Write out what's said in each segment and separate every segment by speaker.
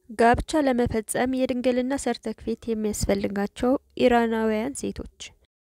Speaker 1: ጋብቻ ለመፈጸም የድንግልና ሰርተፍኬት የሚያስፈልጋቸው ኢራናውያን ሴቶች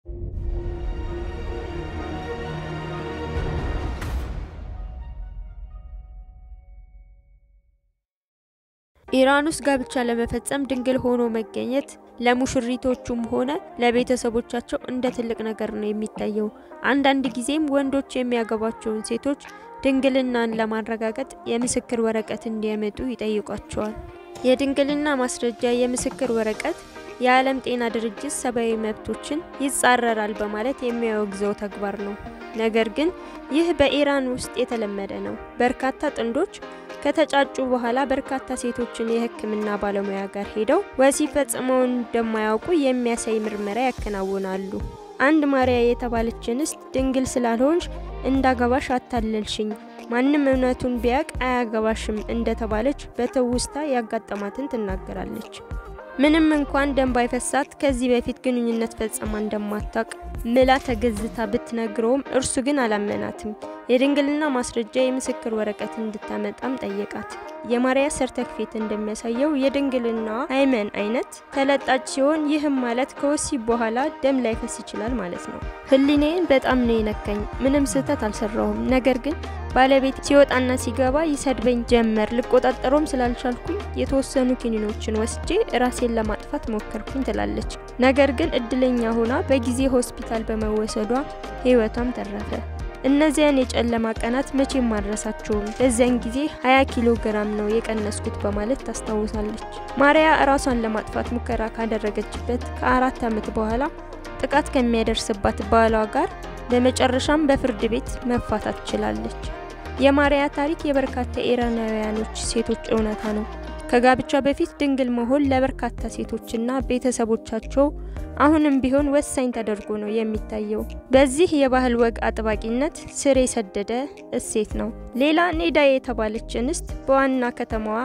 Speaker 1: ኢራን ውስጥ ጋብቻ ለመፈጸም ድንግል ሆኖ መገኘት ለሙሽሪቶቹም ሆነ ለቤተሰቦቻቸው እንደ ትልቅ ነገር ነው የሚታየው። አንዳንድ ጊዜም ወንዶች የሚያገቧቸውን ሴቶች ድንግልናን ለማረጋገጥ የምስክር ወረቀት እንዲያመጡ ይጠይቋቸዋል። የድንግልና ማስረጃ የምስክር ወረቀት የዓለም ጤና ድርጅት ሰብአዊ መብቶችን ይጻረራል በማለት የሚያወግዘው ተግባር ነው። ነገር ግን ይህ በኢራን ውስጥ የተለመደ ነው። በርካታ ጥንዶች ከተጫጩ በኋላ በርካታ ሴቶችን የሕክምና ባለሙያ ጋር ሄደው ወሲብ ፈጽመው እንደማያውቁ የሚያሳይ ምርመራ ያከናውናሉ። አንድ ማርያ የተባለች እንስት ድንግል ስላልሆንሽ እንዳገባሽ አታለልሽኝ፣ ማንም እውነቱን ቢያቅ አያገባሽም እንደተባለች በትውስታ ያጋጠማትን ትናገራለች። ምንም እንኳን ደም ባይፈሳት ከዚህ በፊት ግንኙነት ፈጽማ እንደማታውቅ ምላ ተገዝታ ብትነግረውም እርሱ ግን አላመናትም። የድንግልና ማስረጃ የምስክር ወረቀት እንድታመጣም ጠየቃት። የማርያ ሰርተፍኬት እንደሚያሳየው የድንግልና ሃይመን አይነት ተለጣጭ ሲሆን ይህም ማለት ከወሲብ በኋላ ደም ላይፈስ ይችላል ማለት ነው። ሕሊናዬን በጣም ነው የነካኝ። ምንም ስህተት አልሰራሁም። ነገር ግን ባለቤት ሲወጣና ሲገባ ይሰድበኝ ጀመር። ልቆጣጠሮም ስላልቻልኩኝ የተወሰኑ ኪኒኖችን ወስጄ ራሴን ለማጥፋት ሞከርኩኝ ትላለች። ነገር ግን እድለኛ ሆና በጊዜ ሆስፒታል በመወሰዷ ህይወቷም ተረፈ። እነዚያን የጨለማ ቀናት መቼም አልረሳቸውም። በዚያን ጊዜ 20 ኪሎ ግራም ነው የቀነስኩት በማለት ታስታውሳለች። ማርያ ራሷን ለማጥፋት ሙከራ ካደረገችበት ከአራት ዓመት በኋላ ጥቃት ከሚያደርስባት ባሏ ጋር በመጨረሻም በፍርድ ቤት መፋታት ችላለች። የማርያ ታሪክ የበርካታ ኢራናውያኖች ሴቶች እውነታ ነው። ከጋብቻ በፊት ድንግል መሆን ለበርካታ ሴቶችና ቤተሰቦቻቸው አሁንም ቢሆን ወሳኝ ተደርጎ ነው የሚታየው። በዚህ የባህል ወግ አጥባቂነት ስር የሰደደ እሴት ነው። ሌላ ኔዳ የተባለች እንስት በዋና ከተማዋ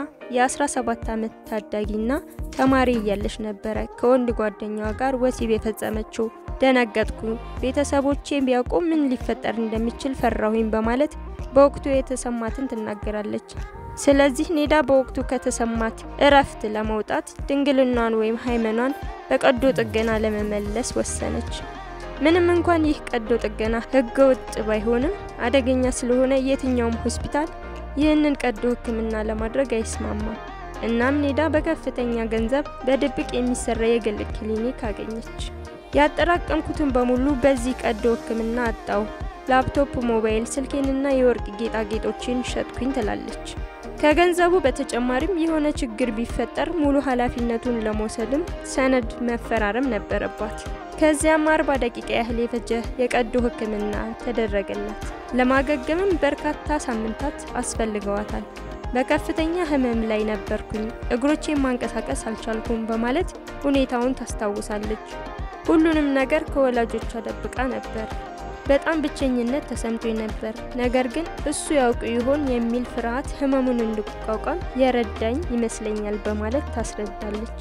Speaker 1: የ17 ዓመት ታዳጊና ተማሪ እያለች ነበረ ከወንድ ጓደኛዋ ጋር ወሲብ የፈጸመችው። ደነገጥኩ፣ ቤተሰቦቼ ቢያውቁ ምን ሊፈጠር እንደሚችል ፈራሁኝ በማለት በወቅቱ የተሰማትን ትናገራለች። ስለዚህ ኔዳ በወቅቱ ከተሰማት እረፍት ለመውጣት ድንግልናን ወይም ሃይመኗን በቀዶ ጥገና ለመመለስ ወሰነች። ምንም እንኳን ይህ ቀዶ ጥገና ሕገ ወጥ ባይሆንም አደገኛ ስለሆነ የትኛውም ሆስፒታል ይህንን ቀዶ ሕክምና ለማድረግ አይስማማም። እናም ኔዳ በከፍተኛ ገንዘብ በድብቅ የሚሰራ የግል ክሊኒክ አገኘች። ያጠራቀምኩትን በሙሉ በዚህ ቀዶ ሕክምና አጣው። ላፕቶፕ፣ ሞባይል ስልኬንና የወርቅ ጌጣጌጦችን ሸጥኩኝ ትላለች። ከገንዘቡ በተጨማሪም የሆነ ችግር ቢፈጠር ሙሉ ኃላፊነቱን ለመውሰድም ሰነድ መፈራረም ነበረባት። ከዚያም አርባ ደቂቃ ያህል የፈጀ የቀዶ ሕክምና ተደረገላት። ለማገገምም በርካታ ሳምንታት አስፈልገዋታል። በከፍተኛ ህመም ላይ ነበርኩኝ፣ እግሮቼን ማንቀሳቀስ አልቻልኩም በማለት ሁኔታውን ታስታውሳለች። ሁሉንም ነገር ከወላጆቿ ደብቃ ነበር። በጣም ብቸኝነት ተሰምቶኝ ነበር። ነገር ግን እሱ ያውቅ ይሆን የሚል ፍርሃት ህመሙን እንድቋቋም የረዳኝ ይመስለኛል በማለት ታስረዳለች።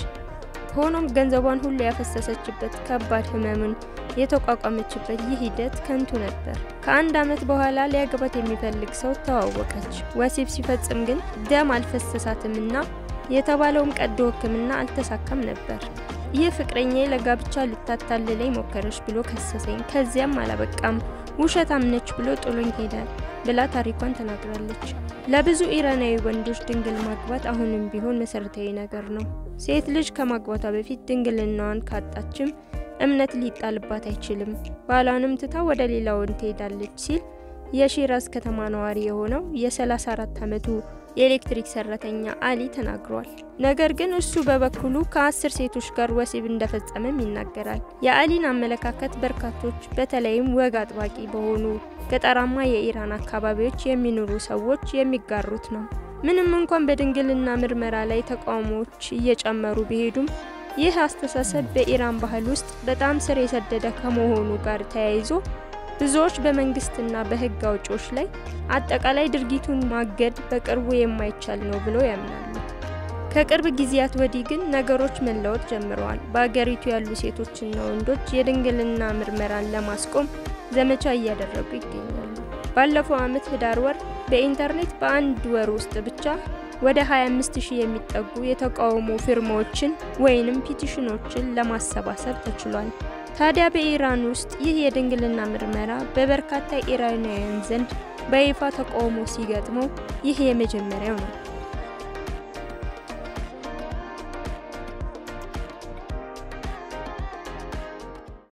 Speaker 1: ሆኖም ገንዘቧን ሁሉ ያፈሰሰችበት ከባድ ህመሙን የተቋቋመችበት ይህ ሂደት ከንቱ ነበር። ከአንድ ዓመት በኋላ ሊያገባት የሚፈልግ ሰው ተዋወቀች። ወሲብ ሲፈጽም ግን ደም አልፈሰሳትምና የተባለውም ቀዶ ሕክምና አልተሳካም ነበር። ይህ ፍቅረኛ ለጋብቻ ልታታልለኝ ሞከረች ብሎ ከሰሰኝ። ከዚያም አላበቃም ውሸታም ነች ብሎ ጥሎኝ ሄደ ብላ ታሪኳን ተናግራለች። ለብዙ ኢራናዊ ወንዶች ድንግል ማግባት አሁንም ቢሆን መሰረታዊ ነገር ነው። ሴት ልጅ ከማግባቷ በፊት ድንግልናዋን ካጣችም እምነት ሊጣልባት አይችልም፣ ባሏንም ትታ ወደ ሌላ ወንድ ትሄዳለች ሲል የሺራዝ ከተማ ነዋሪ የሆነው የ34 ዓመቱ የኤሌክትሪክ ሰራተኛ አሊ ተናግሯል። ነገር ግን እሱ በበኩሉ ከአስር ሴቶች ጋር ወሲብ እንደፈጸመም ይናገራል። የአሊን አመለካከት በርካቶች በተለይም ወግ አጥባቂ በሆኑ ገጠራማ የኢራን አካባቢዎች የሚኖሩ ሰዎች የሚጋሩት ነው። ምንም እንኳን በድንግልና ምርመራ ላይ ተቃውሞዎች እየጨመሩ ቢሄዱም ይህ አስተሳሰብ በኢራን ባህል ውስጥ በጣም ስር የሰደደ ከመሆኑ ጋር ተያይዞ ብዙዎች በመንግስትና በሕግ አውጪዎች ላይ አጠቃላይ ድርጊቱን ማገድ በቅርቡ የማይቻል ነው ብለው ያምናሉ። ከቅርብ ጊዜያት ወዲህ ግን ነገሮች መለወጥ ጀምረዋል። በአገሪቱ ያሉ ሴቶችና ወንዶች የድንግልና ምርመራን ለማስቆም ዘመቻ እያደረጉ ይገኛሉ። ባለፈው ዓመት ህዳር ወር በኢንተርኔት በአንድ ወር ውስጥ ብቻ ወደ 25000 የሚጠጉ የተቃውሞ ፊርማዎችን ወይንም ፒቲሽኖችን ለማሰባሰብ ተችሏል። ታዲያ በኢራን ውስጥ ይህ የድንግልና ምርመራ በበርካታ ኢራናውያን ዘንድ በይፋ ተቃውሞ ሲገጥመው ይህ የመጀመሪያው ነው።